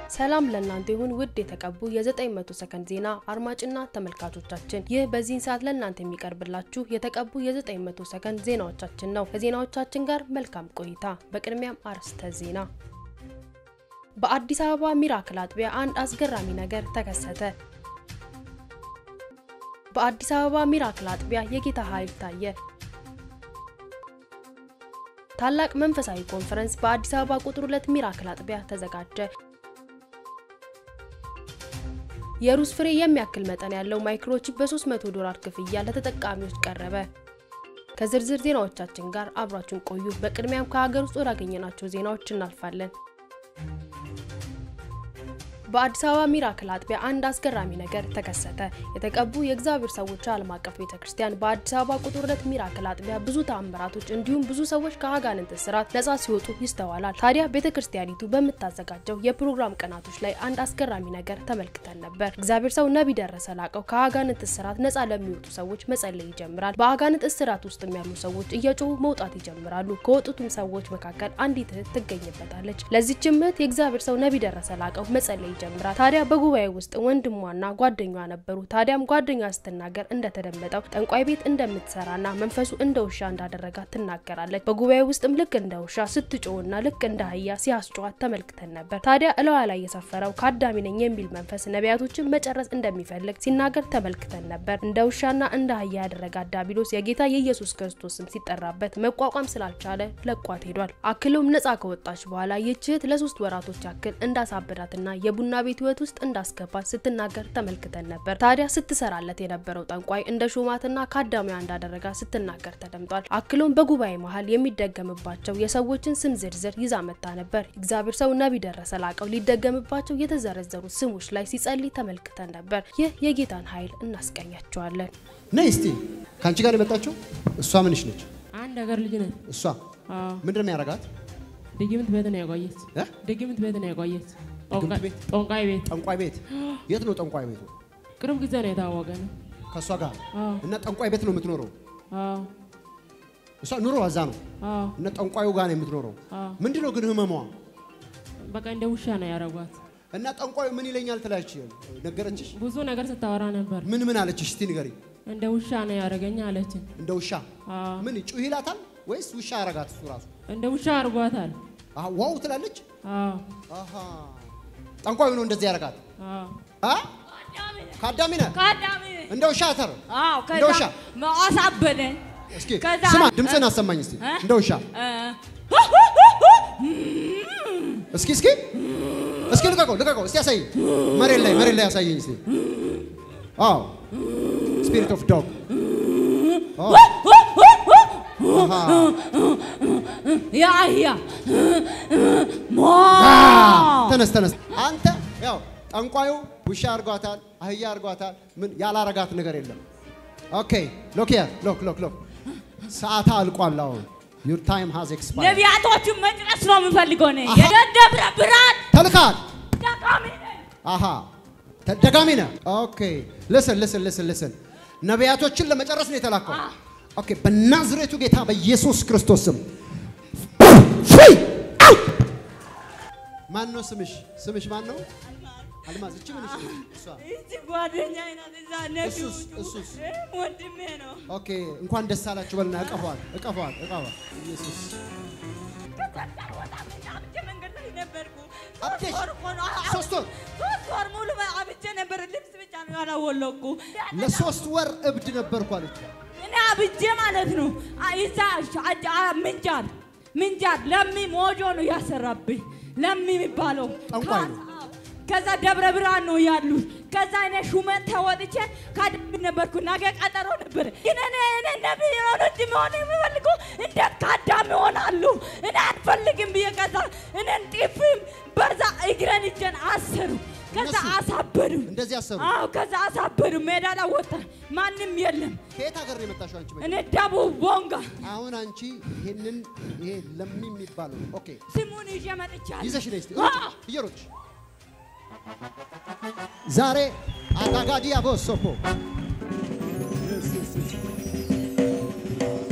ሰላም ለእናንተ ይሁን ውድ የተቀቡ የ900 ሰከንድ ዜና አድማጭና ተመልካቾቻችን፣ ይህ በዚህን ሰዓት ለእናንተ የሚቀርብላችሁ የተቀቡ የ900 ሰከንድ ዜናዎቻችን ነው። ከዜናዎቻችን ጋር መልካም ቆይታ። በቅድሚያም አርዕስተ ዜና። በአዲስ አበባ ሚራክል አጥቢያ አንድ አስገራሚ ነገር ተከሰተ። በአዲስ አበባ ሚራክል አጥቢያ የጌታ ኃይል ታየ። ታላቅ መንፈሳዊ ኮንፈረንስ በአዲስ አበባ ቁጥር 2 ሚራክል አጥቢያ ተዘጋጀ። የሩዝ ፍሬ የሚያክል መጠን ያለው ማይክሮቺፕ በ300 ዶላር ክፍያ ለተጠቃሚዎች ቀረበ። ከዝርዝር ዜናዎቻችን ጋር አብራችሁን ቆዩ። በቅድሚያም ከሀገር ውስጥ ወዳገኘናቸው ዜናዎች እናልፋለን። በአዲስ አበባ ሚራክል አጥቢያ አንድ አስገራሚ ነገር ተከሰተ። የተቀቡ የእግዚአብሔር ሰዎች ዓለም አቀፍ ቤተ ክርስቲያን በአዲስ አበባ ቁጥር ሁለት ሚራክል አጥቢያ ብዙ ተአምራቶች እንዲሁም ብዙ ሰዎች ከአጋንንት እስራት ነጻ ሲወጡ ይስተዋላል። ታዲያ ቤተ ክርስቲያኒቱ በምታዘጋጀው የፕሮግራም ቀናቶች ላይ አንድ አስገራሚ ነገር ተመልክተን ነበር። እግዚአብሔር ሰው ነቢይ ደረሰ ላቀው ከአጋንንት እስራት ነጻ ለሚወጡ ሰዎች መጸለይ ይጀምራል። በአጋንንት እስራት ውስጥም ያሉ ሰዎች እየጮሁ መውጣት ይጀምራሉ። ከወጡትም ሰዎች መካከል አንዲት እህት ትገኝበታለች። ለዚችም እህት የእግዚአብሔር ሰው ነቢይ ደረሰ ላቀው መጸለይ ይጀምራል። ታዲያ በጉባኤ ውስጥ ወንድሟና ጓደኛዋ ነበሩ። ታዲያም ጓደኛዋ ስትናገር እንደተደመጠው ጠንቋይ ቤት እንደምትሰራና መንፈሱ እንደ ውሻ እንዳደረጋት ትናገራለች። በጉባኤ ውስጥም ልክ እንደ ውሻ ስትጮህና ልክ እንደ አህያ ሲያስጨዋት ተመልክተን ነበር። ታዲያ እለዋ ላይ የሰፈረው ከአዳሚ ነኝ የሚል መንፈስ ነቢያቶችን መጨረስ እንደሚፈልግ ሲናገር ተመልክተን ነበር። እንደ ውሻና እንደ አህያ ያደረጋት ዲያብሎስ የጌታ የኢየሱስ ክርስቶስ ስም ሲጠራበት መቋቋም ስላልቻለ ለቋት ሄዷል። አክሎም ነጻ ከወጣች በኋላ ይህች እህት ለሶስት ወራቶች ያክል እንዳሳበዳትና የቡና ቤት ህይወት ውስጥ እንዳስገባት ስትናገር ተመልክተን ነበር። ታዲያ ስትሰራለት የነበረው ጠንቋይ እንደ ሾማትና ከአዳሚያ እንዳደረጋ ስትናገር ተደምጧል። አክሎም በጉባኤ መሀል የሚደገምባቸው የሰዎችን ስም ዝርዝር ይዛ መታ ነበር። እግዚአብሔር ሰው ነቢይ ደረሰ ላቀው ሊደገምባቸው የተዘረዘሩት ስሞች ላይ ሲጸልይ ተመልክተን ነበር። ይህ የጌታን ኃይል እናስቀኛቸዋለን። ነይ እስቲ ከአንቺ ጋር የመጣችው እሷ ምንሽ ነች? አንድ ሀገር ልጅ ነን። እሷ ምንድን ነው የሚያደርጋት? ድግምት ቤት ነው ያቆየት። እ? ድግምት ቤት ነው ያቆየት። ድግምት ቤት? ጠንቋይ ቤት ጠንቋይ ቤት። የት ነው ጠንቋይ ቤቱ? ቅርብ ጊዜ ነው የታወቀ ነው። ከእሷ ጋር አዎ እና ጠንቋይ ቤት ነው የምትኖረው። አዎ እሷ ኑሮ እዛ ነው አዎ እና ጠንቋዩ ጋር ነው የምትኖረው። አዎ። ምንድን ነው ግን ህመሟ? በቃ እንደ ውሻ ነው ያደረጓት። እና ጠንቋዩ ምን ይለኛል ትላለች? ነገረችሽ? ብዙ ነገር ስታወራ ነበር። ምን ምን አለችሽ? እስቲ ንገሪ። እንደ ውሻ ነው ያደረገኝ አለችን። እንደ ውሻ አዎ ምን ጩህ ይላታል ወይስ ውሻ አረጋት እሱ ራሱ? እንደ ውሻ አድርጓታል። አሃ ዋው ትላለች። አዎ አሃ ጠንቋዩ ነው እንደዚህ ያረጋት። አዎ አ ከአዳሚ ነህ ከአዳሚ እንደ ውሻ ተር አዎ፣ እንደ ውሻ ከዛ አሳበደኝ። እስኪ ከዛ- ስማ ድምፅህን አሰማኝ እስቲ እ? እንደ ውሻ እ፣ እስኪ እስኪ እስኪ ልቀቀው ልቀቀው እስቲ ያሳይ መሬት ላይ መሬት ላይ ያሳየኝ እስቲ አዎ ስፒሪት ኦፍ ዶግ የአህያ ሞ ተነስ ተነስ አንተ ያው ጠንቋዩ ውሻ አርጓታል አህያ አርጓታል ምን ያላረጋት ነገር የለም ኦኬ ሎክ ሂር ሎክ ሎክ ሎክ ሰዓታ አልቋል አሁን ዩር ታይም ሃዝ ኤክስፓየርድ ነቢያቶቹን መጨረስ ነው የምፈልገው እኔ አሃ። የደብረ ብርሃን ተልካል ጠቃሚ ነኝ። አሃ ተደጋሚ ነህ ኦኬ ልስን ልስን ልስን ልስን ነቢያቶችን ለመጨረስ ነው የተላከው ኦኬ በናዝሬቱ ጌታ በኢየሱስ ክርስቶስ ስም ፍሪ አውት ማን ነው ስምሽ ስምሽ ማን ነው አልማዝ እቺ ምንሽ ነው እሷ ይህቺ ጓደኛዬ ናት። እዛ ነቢዩ እሱስ እሱስ እ፣ ወንድሜ ነው። ኦኬ እንኳን ደስ አላችሁ በልና እቀፏል እቀፏል እቀፏል ኢየሱስ ከሰፈር ወጣ ብዬ አብጄ መንገድ ላይ ነበርኩ። አብጀሽ? ሶስት ወር እኮ ነው። አዎ፣ ሶስት ወር? ሶስት ወር ሙሉ አብጄ ነበር። ልብስ ብቻ ነው ያላወለኩ። ለሶስት ወር እብድ ነበርኩ አለች እኔ አብጄ ማለት ነው። አ- ይዛ አ- አ- ምንጃር ምንጃር ለሚ ሞጆ ነው ያሰራብኝ። ለሚ የሚባለው ጠንቋይ ነው። ከ- ከዛ ደብረ ብርሃን ነው ያሉት። ከዛ እኔ ሹመት ተወጥቼ ካድብ ነበርኩ። ነገ ቀጠሮ ነበር። ግን እኔ እኔ ነቢይ የሆነ እንጂ መሆን የምፈልገው እንዴት ካዳም ይሆናሉ? እኔ አልፈልግም ብዬ ከዛ እኔን ጢፍም በዛ እግረን እጄን አሰሩ። ከዛ እነሱ? አሳበዱ። እንደዚህ አሰሩ አዎ ከዛ አሳበዱ። ሜዳ ላይ ወጣ፣ ማንም የለም። ከየት ሀገር ነው የመጣሽው አንቺ እኔ ደቡብ ቦንጋ አሁን አንቺ ይሄንን ይሄ ለሚ የሚባለው ኦኬ ስሙን ይዤ መጥቻለሁ። ይዘሽ ነይ እስቲ አዎ። ሩጭ እየሮጥሽ ዛሬ አጋጋዲ አቦሶፖ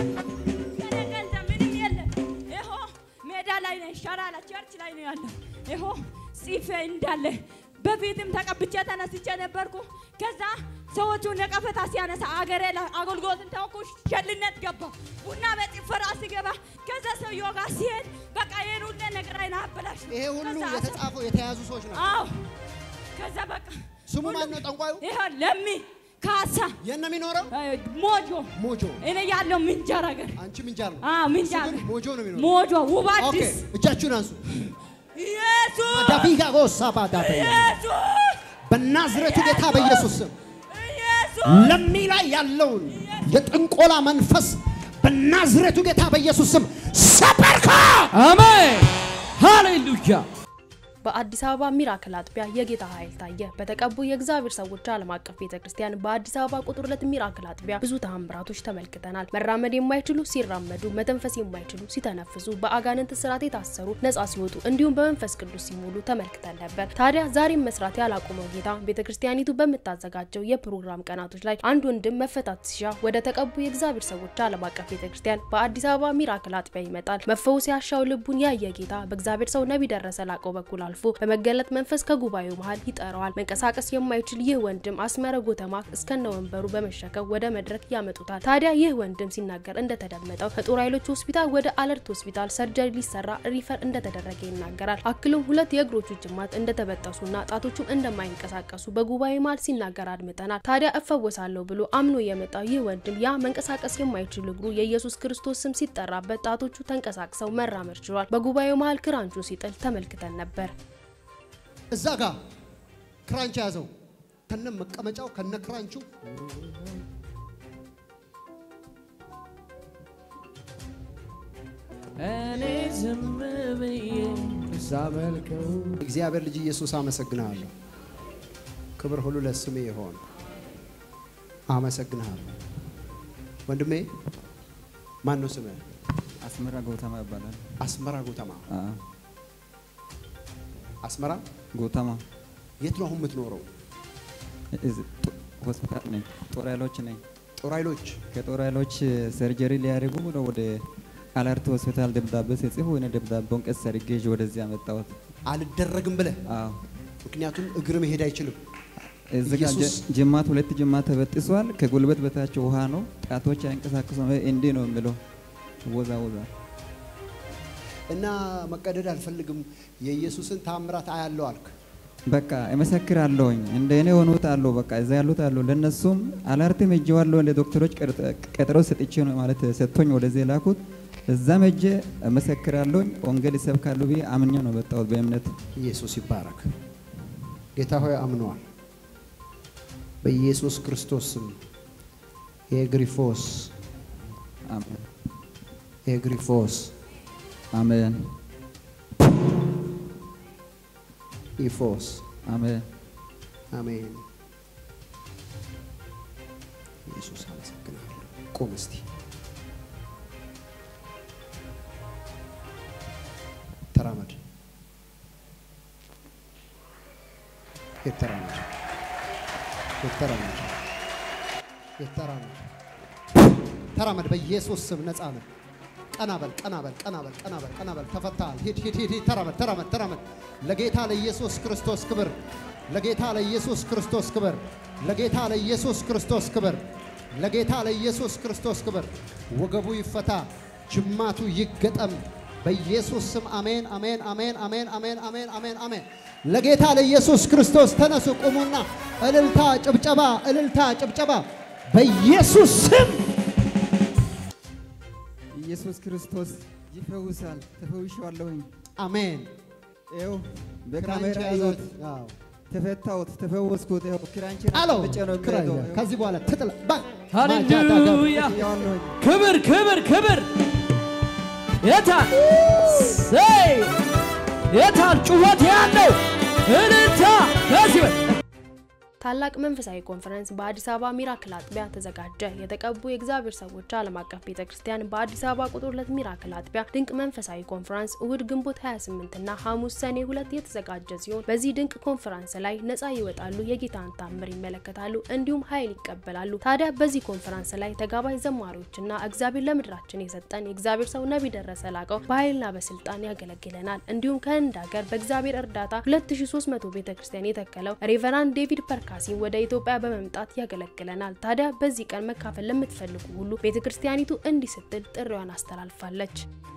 የኔ ገንዘብ ምንም የለም። ይኸው ሜዳ ላይ ነኝ፣ ሸራ ላይ ቸርች ላይ ነው ያለው። ይኸው ጽፌ እንዳለ በፊትም ተቀብቼ ተነስቼ ነበርኩ። ከዛ ሰዎቹ ነቀፈታ ሲያነሳ አገሬ ላይ አገልግሎትን ተውኩ። ሸልነት ገባ ቡና በጭፈራ ሲገባ ከዛ ሰውየው ጋር ሲሄድ በቃ ይሄን ሁሉ ነገሬን አበላሽ። ይሄ ሁሉ ከዛ የተጻፈው የተያዙ ሰዎች ናቸው። አዎ ከዛ በቃ ስሙ ማን ነው ጠንቋዩ? ይኸው ለሚ ካሳ የት ነው የሚኖረው? ሞጆ ሞጆ። እኔ ያለው ምንጃር ሀገር አንቺ ምንጃር ነው። አዎ ምንጃር እሱ ግን ሞጆ ነው የሚኖረው። ሞጆ ውብ ኦኬ፣ አዲስ እጃችሁን አንሱ። ኢየሱስ ዳቢጋ ጎሳ ባዳበ ኢየሱስ በናዝሬቱ ጌታ በኢየሱስ ስም ኢየሱስ ለሚ ላይ ያለውን የጥንቆላ መንፈስ በናዝሬቱ ጌታ በኢየሱስ ስም ሰበርካ። አሜን ሃሌሉያ በአዲስ አበባ ሚራክል አጥቢያ የጌታ ኃይል ታየ። በተቀቡ የእግዚአብሔር ሰዎች ዓለም አቀፍ ቤተ ክርስቲያን በአዲስ አበባ ቁጥር ሁለት ሚራክል አጥቢያ ብዙ ተአምራቶች ተመልክተናል። መራመድ የማይችሉ ሲራመዱ፣ መተንፈስ የማይችሉ ሲተነፍሱ፣ በአጋንንት ስርዓት የታሰሩ ነጻ ሲወጡ፣ እንዲሁም በመንፈስ ቅዱስ ሲሞሉ ተመልክተን ነበር። ታዲያ ዛሬም መስራት ያላቆመው ጌታ ቤተ ክርስቲያኒቱ በምታዘጋጀው የፕሮግራም ቀናቶች ላይ አንድ ወንድም መፈታት ሲሻ ወደ ተቀቡ የእግዚአብሔር ሰዎች ዓለም አቀፍ ቤተ ክርስቲያን በአዲስ አበባ ሚራክል አጥቢያ ይመጣል። መፈወስ ያሻው ልቡን ያየ ጌታ በእግዚአብሔር ሰው ነቢይ ደረሰ ላቀው በኩል አልፎ በመገለጥ መንፈስ ከጉባኤው መሃል ይጠራዋል። መንቀሳቀስ የማይችል ይህ ወንድም አስመረ ጎተማ እስከነ ወንበሩ በመሸከም ወደ መድረክ ያመጡታል። ታዲያ ይህ ወንድም ሲናገር እንደተደመጠው ከጦር ኃይሎች ሆስፒታል ወደ አለርት ሆስፒታል ሰርጀሪ ሊሰራ ሪፈር እንደተደረገ ይናገራል። አክሎም ሁለት የእግሮቹ ጅማት እንደተበጠሱና ጣቶቹም እንደማይንቀሳቀሱ በጉባኤ መሃል ሲናገር አድምጠናል። ታዲያ እፈወሳለሁ ብሎ አምኖ የመጣው ይህ ወንድም ያ መንቀሳቀስ የማይችል እግሩ የኢየሱስ ክርስቶስ ስም ሲጠራበት ጣቶቹ ተንቀሳቅሰው መራመድ ችሏል። በጉባኤው መሃል ክራንቹን ሲጥል ተመልክተን ነበር። እዛ ጋር ክራንች ያዘው ከነ መቀመጫው ከነ ክራንቹ እኔ ዝም ብዬ ሳመልከው እግዚአብሔር ልጅ ኢየሱስ አመሰግንሃለሁ። ክብር ሁሉ ለስሜ ይሆን። አመሰግንሃለሁ ወንድሜ። ማን ነው ስምህ? አስመራ ጎተማ ይባላል። አስመራ ጎተማ። አዎ፣ አስመራ ጎተማ የት ነው አሁን የምትኖረው? እዚህ ጦ- ሆስፒታል ነኝ። ጦር ኃይሎች ነኝ። ጦር ኃይሎች ከጦር ኃይሎች ሰርጀሪ ሊያደርጉ ነው ወደ አለርት ሆስፒታል ደብዳቤ ሲጽፉ እኔ ደብዳቤውን ቀስ አድርጌ ይዤ ወደዚህ ያመጣሁት። አልደረግም ብለህ አዎ፣ ምክንያቱም እግር መሄድ አይችልም። እዚህ ጋር ኢየሱስ- ጅ- ጅማት ሁለት ጅማት ተበጥሷል። ከጉልበት በታች ውሃ ነው። ጣቶች አይንቀሳቀሱም። እንዲህ ነው የሚለው ወዛ ወዛ እና መቀደድ አልፈልግም የኢየሱስን ታምራት አያለው አልክ። በቃ እመሰክራለሁኝ እንደ እኔ የሆኑት አሉ። በቃ እዛ ያሉት አሉ። ለነሱም አላርትም ሄጄዋለሁ። ለዶክተሮች ቀርጠ- ቀጠሮ ሰጥቼ ነው ማለት ሰጥቶኝ ወደዚህ የላኩት። እዛም ሄጄ እመሰክራለሁኝ። ወንጌል ይሰብካሉ ብዬ አምኜ ነው መጣሁት በእምነት ኢየሱስ ይባረክ። ጌታ ሆይ አምነዋል። በኢየሱስ ክርስቶስ ስም የግሪፎስ አሜን የግሪፎስ አሜን ኢፎስ አሜን አሜን። ኢየሱስ አመሰግናለሁ። ቁም እስቲ ተራመድ፣ የተራመድ የተራመድ የተራመድ ተራመድ። በኢየሱስ ስም ነፃ ነህ። ቀና በል ቀና በል ቀና በል ቀና በል ቀና በል። ተፈታሃል። ሂድ ሂድ ሂድ ሂድ። ተራመድ ተራመድ ተራመድ። ለጌታ ለኢየሱስ ክርስቶስ ክብር፣ ለጌታ ለኢየሱስ ክርስቶስ ክብር፣ ለጌታ ለኢየሱስ ክርስቶስ ክብር፣ ለጌታ ለኢየሱስ ክርስቶስ ክብር። ወገቡ ይፈታ፣ ጅማቱ ይገጠም በኢየሱስ ስም አሜን፣ አሜን፣ አሜን፣ አሜን፣ አሜን፣ አሜን፣ አሜን፣ አሜን። ለጌታ ለኢየሱስ ክርስቶስ ተነሱ፣ ቁሙና እልልታ፣ ጭብጨባ፣ እልልታ፣ ጭብጨባ በኢየሱስ ስም ኢየሱስ ክርስቶስ ይፈውሳል። ተፈውሻለሁኝ። አሜን። ይኸው ክራንች በካሜራ ያዘው። ይሁት አዎ። ተፈታሁት፣ ተፈወስኩት። ይኸው ክራንች ጣለው ብቻ ነው ክራይ የሚሄደው። ከዚህ በኋላ ትጥላ ባ- ሃሌሉያ ያዋለሁኝ ክብር ክብር ክብር የታል ሰይ የታል ጩኸት ያለው እልልታ ከዚህ በ- ታላቅ መንፈሳዊ ኮንፈረንስ በአዲስ አበባ ሚራክል አጥቢያ ተዘጋጀ። የተቀቡ የእግዚአብሔር ሰዎች ዓለም አቀፍ ቤተ ክርስቲያን በአዲስ አበባ ቁጥር ሁለት ሚራክል አጥቢያ ድንቅ መንፈሳዊ ኮንፈረንስ እሁድ ግንቦት 28 እና ሐሙስ ሰኔ ሁለት የተዘጋጀ ሲሆን በዚህ ድንቅ ኮንፈረንስ ላይ ነፃ ይወጣሉ፣ የጌታን ታምር ይመለከታሉ፣ እንዲሁም ኃይል ይቀበላሉ። ታዲያ በዚህ ኮንፈረንስ ላይ ተጋባዥ ዘማሪዎችና እግዚአብሔር ለምድራችን የሰጠን የእግዚአብሔር ሰው ነቢይ ደረሰ ላቀው በኃይልና በስልጣን ያገለግለናል። እንዲሁም ከህንድ ሀገር በእግዚአብሔር እርዳታ 2300 ቤተ ክርስቲያን የተከለው ሬቨራንድ ዴቪድ ፐርካሲን ወደ ኢትዮጵያ በመምጣት ያገለግለናል። ታዲያ በዚህ ቀን መካፈል ለምትፈልጉ ሁሉ ቤተ ክርስቲያኒቱ እንዲህ ስትል ጥሪዋን አስተላልፋለች።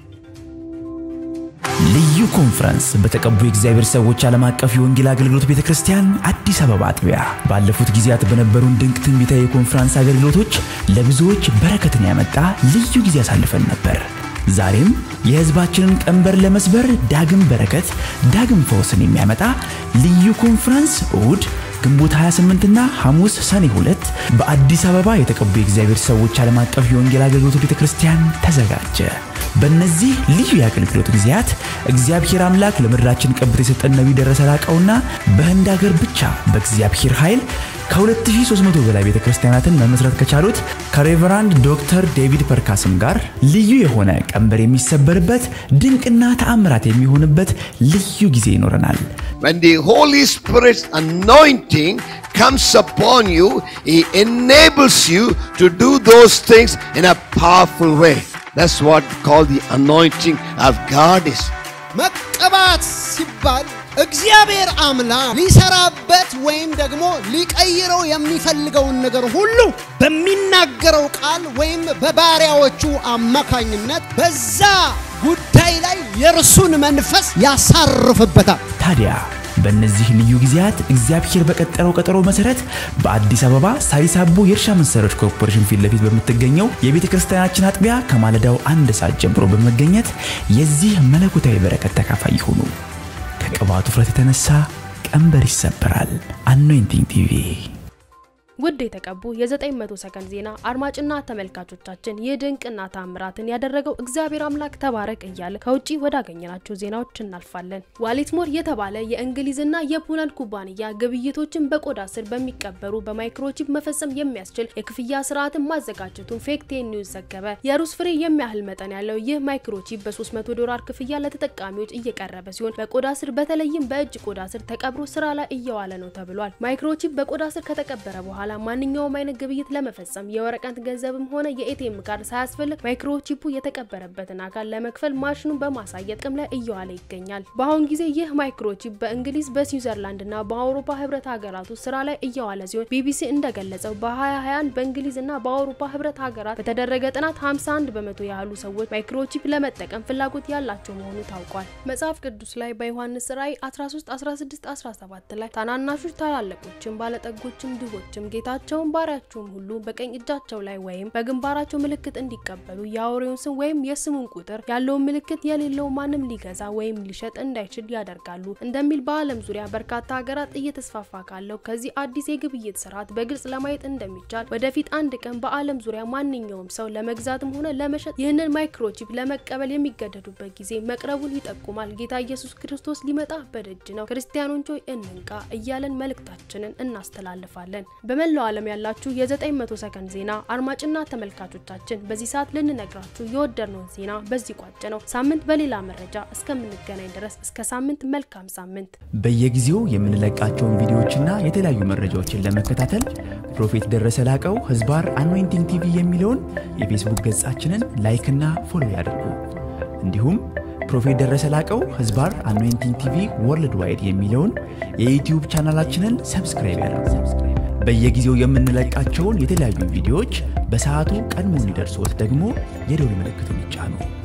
ልዩ ኮንፈረንስ በተቀቡ የእግዚአብሔር ሰዎች ዓለም አቀፍ የወንጌል አገልግሎት ቤተ ክርስቲያን አዲስ አበባ አጥቢያ ባለፉት ጊዜያት በነበሩን ድንቅ ትንቢታዊ የኮንፈረንስ አገልግሎቶች ለብዙዎች በረከትን ያመጣ ልዩ ጊዜ አሳልፈን ነበር። ዛሬም የሕዝባችንን ቀንበር ለመስበር ዳግም በረከት፣ ዳግም ፈውስን የሚያመጣ ልዩ ኮንፈረንስ እሁድ ግንቦት 28 እና ሐሙስ ሰኔ 2 በአዲስ አበባ የተቀቡ የእግዚአብሔር ሰዎች ዓለም አቀፍ የወንጌል አገልግሎት ቤተ ክርስቲያን ተዘጋጀ። በእነዚህ ልዩ የአገልግሎት ጊዜያት እግዚአብሔር አምላክ ለምድራችን ቀብት የሰጠን ነቢይ ደረሰ ላቀውና በህንድ ሀገር ብቻ በእግዚአብሔር ኃይል ከ2300 በላይ ቤተ ክርስቲያናትን መመስረት ከቻሉት ከሬቨራንድ ዶክተር ዴቪድ ፐርካስም ጋር ልዩ የሆነ ቀንበር የሚሰበርበት ድንቅና ተአምራት የሚሆንበት ልዩ ጊዜ ይኖረናል። When the Holy Spirit's anointing comes upon you, He enables you to do those things in a powerful way. That's what called the anointing of God is. መቀባት ሲባል እግዚአብሔር አምላክ ሊሰራበት ወይም ደግሞ ሊቀይረው የሚፈልገውን ነገር ሁሉ በሚናገረው ቃል ወይም በባሪያዎቹ አማካኝነት በዛ ጉዳይ ላይ የእርሱን መንፈስ ያሳርፍበታል። ታዲያ በእነዚህ ልዩ ጊዜያት እግዚአብሔር በቀጠረው ቀጠሮ መሰረት በአዲስ አበባ ሳሪስ አቦ የእርሻ መሳሪያዎች ኮርፖሬሽን ፊት ለፊት በምትገኘው የቤተ ክርስቲያናችን አጥቢያ ከማለዳው አንድ ሰዓት ጀምሮ በመገኘት የዚህ መለኮታዊ በረከት ተካፋይ ይሁኑ። ከቅባቱ ውፍረት የተነሳ ቀንበር ይሰበራል። አኖይንቲንግ ቲቪ ውድ የተቀቡ የ900 ሰከንድ ዜና አድማጭና ተመልካቾቻችን ይህ ድንቅና ታምራትን ያደረገው እግዚአብሔር አምላክ ተባረክ እያለ ከውጭ ወዳገኘናቸው ዜናዎች እናልፋለን። ዋሊትሞር የተባለ የእንግሊዝና የፖላንድ ኩባንያ ግብይቶችን በቆዳ ስር በሚቀበሩ በማይክሮቺፕ መፈጸም የሚያስችል የክፍያ ስርዓትን ማዘጋጀቱን ፌክቴ ኒውስ ዘገበ። የሩስ ፍሬ የሚያህል መጠን ያለው ይህ ማይክሮቺፕ በ300 ዶላር ክፍያ ለተጠቃሚዎች እየቀረበ ሲሆን በቆዳ ስር በተለይም በእጅ ቆዳ ስር ተቀብሮ ስራ ላይ እየዋለ ነው ተብሏል። ማይክሮቺፕ በቆዳ ስር ከተቀበረ በኋላ በኋላ ማንኛውም አይነት ግብይት ለመፈጸም የወረቀት ገንዘብም ሆነ የኤቲኤም ካርድ ሳያስፈልግ ማይክሮቺፑ የተቀበረበትን አካል ለመክፈል ማሽኑን በማሳየት ጥቅም ላይ እየዋለ ይገኛል። በአሁን ጊዜ ይህ ማይክሮቺፕ በእንግሊዝ በስዊዘርላንድ እና በአውሮፓ ህብረት ሀገራት ውስጥ ስራ ላይ እየዋለ ሲሆን ቢቢሲ እንደገለጸው በ2021 በእንግሊዝ እና በአውሮፓ ህብረት ሀገራት በተደረገ ጥናት 51 በመቶ ያህሉ ሰዎች ማይክሮቺፕ ለመጠቀም ፍላጎት ያላቸው መሆኑ ታውቋል። መጽሐፍ ቅዱስ ላይ በዮሐንስ ራእይ 13 16 17 ላይ ታናናሾች ታላላቆችም ባለጠጎችም ድሆችም ጌታቸውን ባሪያቸውም ሁሉ በቀኝ እጃቸው ላይ ወይም በግንባራቸው ምልክት እንዲቀበሉ የአውሬውን ስም ወይም የስሙን ቁጥር ያለውን ምልክት የሌለው ማንም ሊገዛ ወይም ሊሸጥ እንዳይችል ያደርጋሉ እንደሚል በዓለም ዙሪያ በርካታ ሀገራት እየተስፋፋ ካለው ከዚህ አዲስ የግብይት ስርዓት በግልጽ ለማየት እንደሚቻል ወደፊት አንድ ቀን በዓለም ዙሪያ ማንኛውም ሰው ለመግዛትም ሆነ ለመሸጥ ይህንን ማይክሮቺፕ ለመቀበል የሚገደዱበት ጊዜ መቅረቡን ይጠቁማል። ጌታ ኢየሱስ ክርስቶስ ሊመጣ በደጅ ነው። ክርስቲያኖች ሆይ እንንቃ እያለን መልእክታችንን እናስተላልፋለን። በመላው ዓለም ያላችሁ የ900 ሰከንድ ዜና አድማጭና ተመልካቾቻችን በዚህ ሰዓት ልንነግራችሁ የወደድነውን ዜና በዚህ ቋጭ ነው። ሳምንት በሌላ መረጃ እስከምንገናኝ ድረስ እስከ ሳምንት መልካም ሳምንት። በየጊዜው የምንለቃቸውን ቪዲዮዎችና የተለያዩ መረጃዎችን ለመከታተል ፕሮፌት ደረሰ ላቀው ህዝባር አኖይንቲንግ ቲቪ የሚለውን የፌስቡክ ገጻችንን ላይክና ፎሎ ያድርጉ። እንዲሁም ፕሮፌት ደረሰ ላቀው ህዝባር አኖይንቲንግ ቲቪ ወርልድ ዋይድ የሚለውን የዩትዩብ ቻናላችንን ሰብስክራይብ ያድርጉ። በየጊዜው የምንለቃቸውን የተለያዩ ቪዲዮዎች በሰዓቱ ቀድሞ እንዲደርሶት ደግሞ የደውል ምልክቱን ይጫኑ።